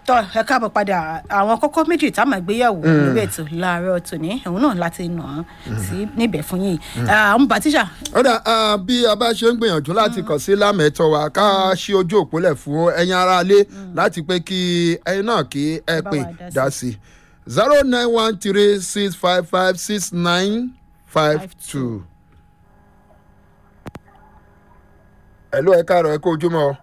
tọ́ ẹ káàbọ̀ padà àwọn kókó méjì tá a máa gbéyàwó lórí ètò láàárọ̀ tòní òun náà láti nà án sí níbẹ̀ fún yìí àwọn bàtíṣà ọ̀dà bí a bá ṣe ń gbìyànjú láti kàn sí lámẹ̀tọ́ wa ká ṣí ojú òpólẹ̀ fún ẹ̀yin aráalé láti pé kí ẹ̀yin náà kí ẹ Bá pè wa dá sí. dá sí zero nine one three six five five six nine five two. ẹ̀lú ẹ̀ káàárọ̀ ẹ̀ kó ojúmọ́ ọ.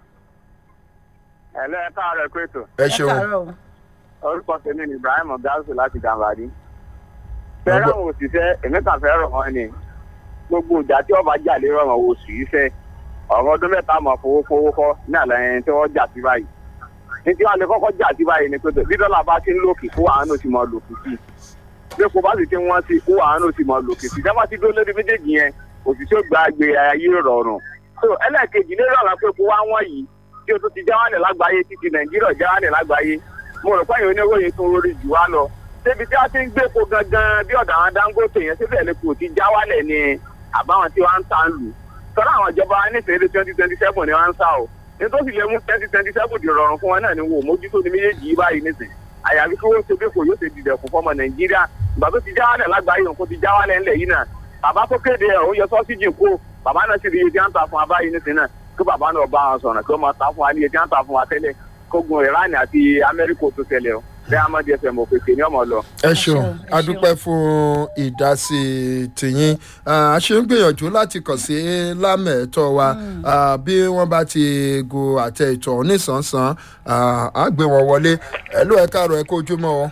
ẹ̀lẹ́ ẹ káàárọ̀ ẹ̀kú ètò ẹ ṣeun káàárọ̀ o. orúkọ tèmi ni ibrahim ọgáàsù láti gàmbàdì. fẹ́ràn àwọn òṣìṣẹ́ èmi kàn fẹ́ rọ̀ wọ́n ni gbogbo ìjà tí ọba jà lé rọrùn oṣù yìí fẹ́ ọ̀rọ̀ ọdún mẹ́ta mọ̀ fowó fowó kọ́ ní àlàyé tí wọ́n jà sí báyìí. ní tí wọ́n lè kọ́kọ́ jà sí báyìí ni pé bí dọ́là bá ti ń lòkè kó àwọn náà ti mọ lòkè sí i. bí kò bá sì ti wọ́n sí kó àwọn náà ti mọ lòkè sí i. dábàá ti dúró lórí méjèèjì yẹn òṣìṣẹ́ gba àgbè ayé rọrùn. so ẹlẹ́ẹ̀kejì lérò àwọn pé kó wá wọ́n yìí tí o tún ti jáwálẹ̀ lágbàáyé títí nàìjíríà jáwálẹ̀ lágbàáyé mo rò pé ìwé oníròyìn tún lórí jù wá lọ débi tí a ti ń gbé epo gangan bí ọ̀dọ̀ àwọn dangote yẹn síbẹ̀ ni kò ti jáwálẹ̀ ni àbáwọn tí wọ́n ń ta ń lù tọ́lá àwọn ìjọba nífẹ̀ẹ́ twenty twenty seven ni wọ́n ń sá o nítorí lè mú twenty twenty seven di rọrùn fún wọn náà ni wò mójútó ní méjèèjì yìí báyìí nísìn àyàfi kí wọ́n ṣe bí kò yóò ṣe dìdẹ̀ fún fọmọ nàìjíríà ìgbà tó ti jáwálẹ̀ lágbàáyé òun kò ti jáwálẹ̀ ńlẹ̀ yìí náà bàbá tó kéde ẹ̀ ó yọ sọ́síjì kó bàbá náà sì rí iye tí wọ́n ń ta fún wa báyìí nísìn náà kí bàbá náà bá wọn sọ̀rọ̀ kí wọ́n máa ta fún wa ní iye tí wọ́n ń ta fún wa tẹ́lẹ̀ kógun iran àti amẹ́ríkà tó tẹ̀lé o bẹ́ẹ̀ amadi fm òkèké ní ọmọ lọ. ẹ ṣeun, ṣeun ẹ a dúpẹ́ fún ìdásí tìyín a ṣe ń gbìyànjú láti kàn sí lámẹ̀ẹ́tọ́ wa Ah, bí wọ́n bá ti go àtẹ ìtọ̀ nísànsán ah, á gbé wọn wọlé ẹ̀lú ẹ̀ káàárọ̀ ẹ̀ kó ojúmọ́ ọ.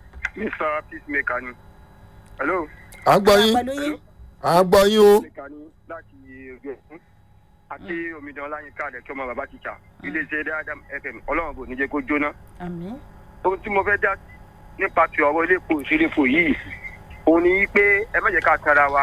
mr peacemaker ni hello à ń gbọ́ yín pẹ̀lú yín à ń gbọ́ yín o. peacemaker ni láti ojú ẹ̀sìn àti omidan ọláyínká rẹ̀ kí ọmọ bàbá tíṣà iléeṣẹ́ dáadáa fm ọlọ́run kò ní jẹ́ kó jóná àmì ohun tí mo fẹ́ dá nípa ti ọ̀rọ̀ iléepo ìṣẹ́lẹ̀pọ̀ yìí òun ni pé ẹ má jẹ́ ká tara wa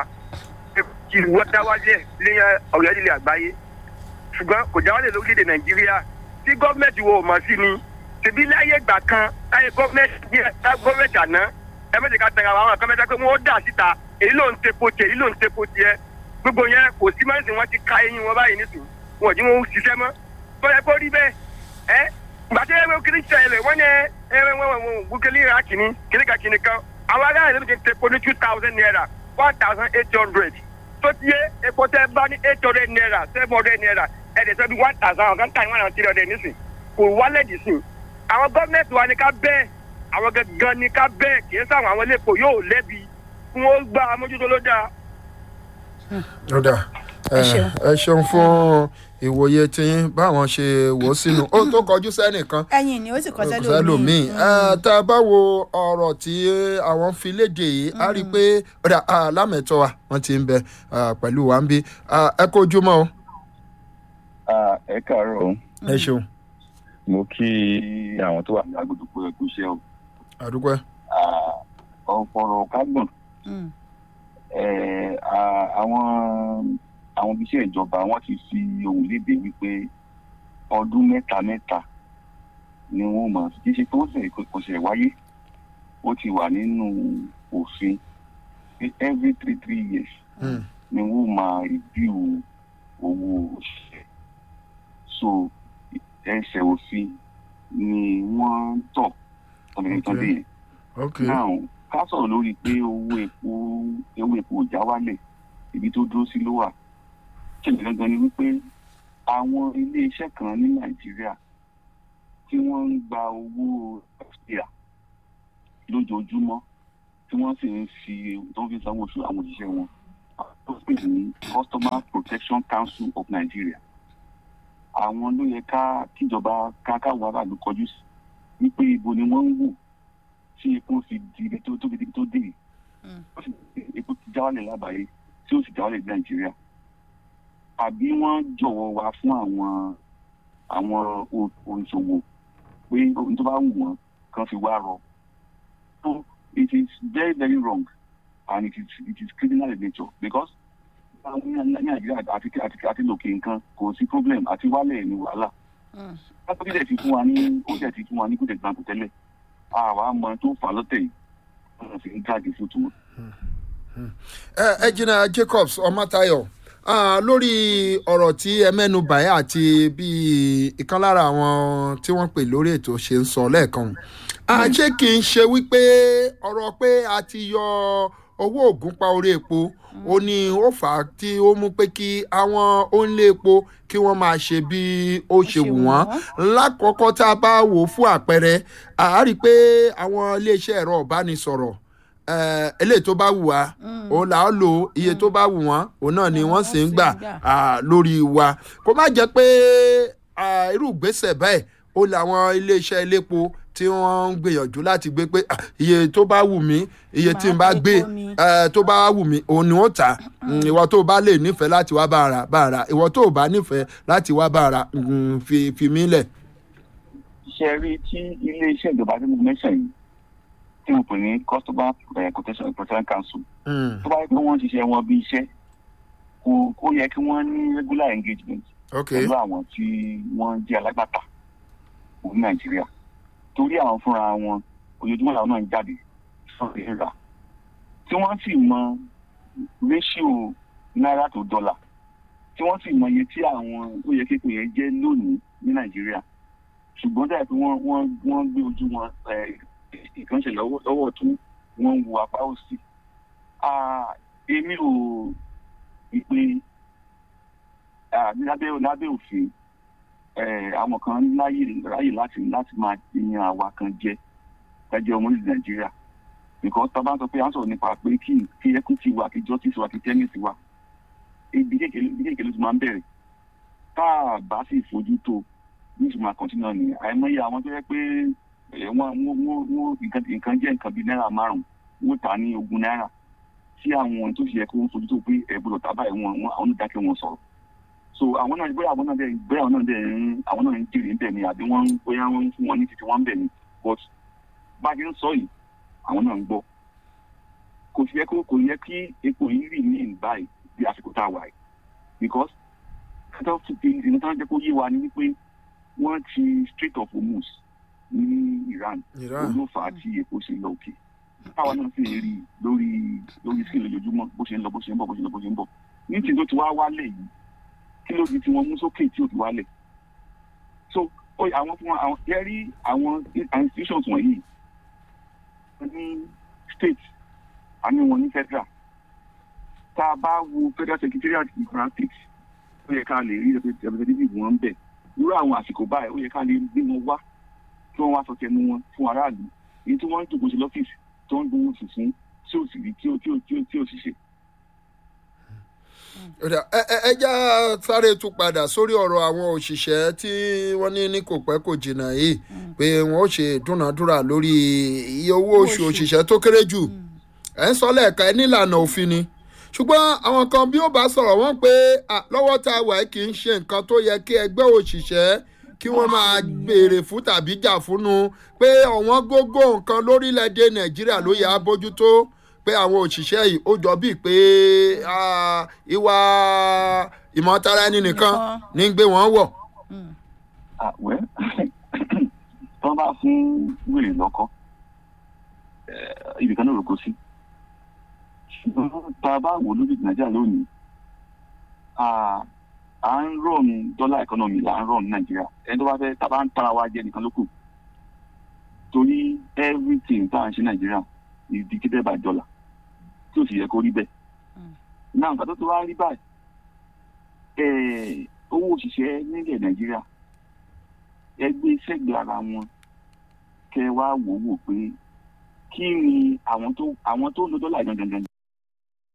kí wọ́n dá wálé lẹ́yìn ọ̀rẹ́ ilẹ̀ àgbáyé ṣùgbọ́n kò já wálé lórílẹ̀‐èdè nàìjíríà tí gọ́ọ̀mẹ̀ntì wo ò mọ̀ sí ni tèmi láyé ìgbà kan láyé gọ́ọ̀mẹ̀ntì gọ́ọ̀mẹ̀ntì àná ẹ má jẹ́ ká tara wa àwọn kan mẹ́ta pé wọ́n dà síta èyí ló ń tepo tiẹ̀ èyí ló ń tepo tiẹ̀ gbogbo yẹn kò sí mẹ́sìn wọn ti ka eyín wọn báyìí nísìnyí wọn ò jí wọn ṣiṣẹ́ mọ́ bọ́lá kó rí bẹ́ẹ̀ ẹ́ gbàtí ẹ̀rọ kiri ṣẹlẹ̀ wọ́n yẹ ẹ̀rọ wọn wọn wọn gbókèlè ra kìíní kìíní ka kìíní kan àwọn ará ìlú ti ń tepo ní two thousand naira one thousand eight hundred tó ti yé epo tẹ bá ní eight hundred naira seven hundred naira ẹ̀ẹ́dẹ̀ sọ bí one thousand àwọn kan tà ní one thousand three hundred nísìn kò wálẹ̀ dì sí àwọn gọ́ọ̀mẹ̀ntì wa ni ká bẹ́ẹ̀ àwọn gangan ni ká bẹ́ẹ̀ kì í sáwọn àwọn ilé epo yóò lẹ́bi fún ó gbá amójútó ló dáa. ó dà Ẹ ṣeun. ẹ ṣeun fún ìwòye tiyín báwọn ṣe wò ó sínú ó tó kọjú sẹ́nìkan ẹyin ni ó sì kọ sẹ́lómi sẹ́lòmíì tá a bá wo ọ̀rọ̀ tí àwọn fi léde yìí a rí i pé ọ̀dà lámẹ̀tọ́ wa wọ́n ti ń bẹ ah, pẹ̀lú wa ń bí Ah, ẹ kó ojúmọ́ o Ah, ẹ káàárọ̀ o. ẹ ṣeun mo kí àwọn tó wà ní agbódùpọ̀ ẹ̀kú iṣẹ́ o. àdúgbò Ah, ọ̀pọ̀rọ̀ kágbọ̀n Eh, ah, àwọn àwọn ibiṣẹ́ ìjọba wọ́n ti fi ohun léde wípé ọdún mẹ́ta mẹ́ta ni wọ́n mọ̀ kí ṣe tó ṣe kò ṣe wáyé ó ti wà nínú òfin pé every three three years ni wọ́n máa review owó òṣìṣẹ́ so ẹsẹ̀ òfin ni wọ́n ń tọ̀ ọ̀nà ìtàn dé yẹn ok now ká sọ̀rọ̀ lórí pé owó epo owó epo ò já wálẹ̀ ibi tó dúró sí ló wà ṣẹlẹ̀ gangan ni wípé àwọn ilé iṣẹ́ kan ní nàìjíríà tí wọ́n ń gba owó ẹ̀fíà lójoojúmọ́ tí wọ́n sì ń fi tó ń fi sanwó oṣù àwọn òṣìṣẹ́ wọn tó pè ní customer protection council of nigeria àwọn ló yẹ ká kíjọba ká káwọn aráàlú kọjú sí wípé ibo ni wọ́n ń wò tí epo fi di ibi tó tóbi tó dé yìí. Ó sì epo ti jáwálẹ̀ lábàáyé tí ó sì jáwálẹ̀ ní nàìjíríà àbí wọ́n jọ̀wọ́ wa fún àwọn àwọn o- oníṣòwò pé ohun tó bá wù wọ́n kan fi wá rọ. So it is very very wrong and it is it is criminal in nature because àwọn ní nàìjíríà àti àti àti lòkè nǹkan kò sí problem àti wálẹ̀ ní wàhálà. Látọ́jú dẹ̀ ti fún wa ní ó dẹ̀ ti fún wa ní kúndẹ̀ gbàgbọ́ tẹ́lẹ̀ àwa mọ tó fà lọ́tẹ̀ yìí wọ́n fi ń káàdì fún tiwọn. ẹ ẹ jìnnà jacobs ọmọtayọ Ah, lórí ọ̀rọ̀ tí ẹ mẹ́nu bàyà àti bí ìkan lára àwọn tí wọ́n pè lórí ètò ṣe ń sọ lẹ́ẹ̀kan Ah, ṣé kì í ṣe wípé ọ̀rọ̀ pé a ti yọ owó ògùn pa orí epo ó ní ó fà á tí ó mú pé kí àwọn onílé epo kí wọ́n máa ṣe bí ó ṣe wù wọ́n lákọ̀ọ́kọ́ tá a bá wò ó fún àpẹẹrẹ a rí i pé àwọn iléeṣẹ́ ẹ̀rọ ìbánisọ̀rọ̀ eh, eléyìí tó bá wù wá òun là á lò iye tó bá wù wọ́n òun náà ni wọ́n sì ń gbà ah, lórí wa kó má jẹ́ pé ah, irú ìgbésẹ̀ bẹ́ẹ̀ ó làwọn iléeṣẹ́ elépo tí wọ́n ń gbìyànjú láti gbé pé ah, iye tó bá wù mí iye tí n bá gbé eh, tó bá wù mí òun ni wọ́n tà Mm, ìwọ tó bá lè nífẹ̀ẹ́ láti wá bá ara bá ara ìwọ tó bá nífẹ̀ẹ́ láti wá bá ara mm, fi fi mí lẹ̀. ṣe rí tí ilé iṣẹ́ ìjọba tí mo mẹ́sàn yìí tí mo pè ní customer eh, protection protection council Mm, tó bá yẹ pé wọ́n ń ṣiṣẹ́ wọn bí iṣẹ́ kò kó yẹ kí wọ́n ní regular engagement ok pẹ̀lú àwọn tí wọ́n jẹ́ alágbàtà ní nàìjíríà torí àwọn fúnra wọn ojoojúmọ́ làwọn náà ń jáde sọ̀rọ̀ ìrà tí wọ́n sì mọ ratio náírà tó dọ́là tí wọ́n sì mọ iye tí àwọn ó yẹ kékeré yẹn jẹ́ lónìí ní nàìjíríà ṣùgbọ́n dáa pé wọ́n wọ́n wọ́n gbé ojú wọn eh, ìkànṣe lọ́wọ́ lọ́wọ́ tún wọ́n ń wo apá òsì Ah, èmi ò ìpè ah, lábẹ́ lábẹ́ òfin eh, àwọn kan láyè ráyè láti láti máa yan àwa kan jẹ ẹjẹ ọmọ orílẹ̀ nàìjíríà because tá a bá sọ pé à ń sọ̀rọ̀ nípa pé kí kí equity wà kí justice wà kí tennis wà ibi kékeré ibi kékeré ló ti máa ń bẹ̀rẹ̀ tá a bá sì fojú tó ní ìtumọ̀ àkọ́ntínà ni àìmọye àwọn tó yẹ pé eh, wọ́n wọ́n wọ́n wọ́n nǹkan nǹkan jẹ́ nǹkan bíi náírà márùn-ún wọ́n tà á ní ogún náírà tí àwọn tó ṣe yẹ kó wọ́n fojú tó pé ẹ̀bùrọ̀ tábà ẹ̀ wọ́n wọ́n àwọn onídàákẹ́ wọn sọ̀rọ̀ so àwọn náà bóyá àwọn náà dẹ̀ bóyá àwọn náà dẹ̀ ń àwọn náà ń jèrè ń bẹ̀ ni àbí wọ́n ń bóyá wọ́n ń fún wọn ní títí wọ́n ń bẹ̀ ni but bá a ti ń sọ yìí àwọn náà ń gbọ́ kò sí yẹ kó kò yẹ kí epo yìí rì ní ìbáyìí bí àsìkò tá a wà yìí because kátó ti ti ìdí tó ń jẹ́ kó yé wa ni wípé wọ́n ti Strait of Hormuz ní Iran Iran. ló fà á tí epo ṣe lọ òkè táwa náà sì ń rí i lórí lórí sí lójoojúmọ́ bó ṣe ń lọ bó ṣe ń bọ̀ bó ṣe ń lọ bó ṣe ń bọ̀ ní tí tó ti wá wálẹ̀ yìí kí ló di tí wọ́n mú sókè tí ò ti wálẹ̀ so ó yẹ àwọn fún wa àwọn yẹ rí àwọn institutions wọ̀nyí wọ́n ní state àní wọn ní federal tá a bá wo federal secretariat in practice ó yẹ ká lè rí representative wọn bẹ̀ irú àwọn àsìkò báyìí ó yẹ ká lè gbé wọn wá kí wọ́n wá sọ tẹnu wọn fún aráàlú èyí tí wọ́n ń jòkó sí lọ́fíìsì tó ń gbowó oṣù fún tí ò sì rí tí ò tí ò tí ò tí ò sì ṣe. Ọ̀dà, ẹ ẹ ẹ já sáré tún padà sórí ọ̀rọ̀ àwọn òṣìṣẹ́ tí wọ́n ní ní kò pẹ́ kò jìnnà yìí pé wọ́n ó ṣe dúnàádúrà lórí iye owó oṣù òṣìṣẹ́ tó kéré jù ẹ̀ ń sọ lẹ́ẹ̀ka ẹ nílànà òfin ni ṣùgbọ́n àwọn kan bí ó bá sọ̀rọ̀ wọ́n pé à, lọ́wọ́ tá a wà yìí kì í ṣe nǹkan tó yẹ kí ẹgbẹ́ òṣìṣẹ́ kí wọ́n máa béèrè fún tàbí jà fúnnu pé ọ̀wọ́n gógó nǹkan lórílẹ̀‐èdè nàìjíríà ló yẹ á bójútó pé àwọn òṣìṣẹ́ yìí ó jọ bíi pé ah, ìwà ìmọ̀tara ẹni nìkan ní ń gbé wọn wọ̀. àwẹ́ tó bá fún wèrè lọ́kọ́ ibìkan náà ló kó sí ṣùgbọ́n tá a bá wò lórí nàìjíríà lónìí à ń rọ̀n dọ́là ẹ̀kọ́nọ́mì là ń rọ̀n ní nàìjíríà ẹni tó bá fẹ́ tá a bá ń tara wa jẹ nìkan ló kù torí everything tá à ń ṣe nàìjíríà is dictated by dollar tí ò sì yẹ kó rí bẹ́ẹ̀ náà nǹkan tó tó wá rí báyìí eh, owó òṣìṣẹ́ nílẹ̀ nàìjíríà ẹgbẹ́ sẹ́gbẹ̀ẹ́ ara wọn kẹ wá wò wò pé kí ni àwọn tó àwọn tó ń lo dọ́là gangan gangan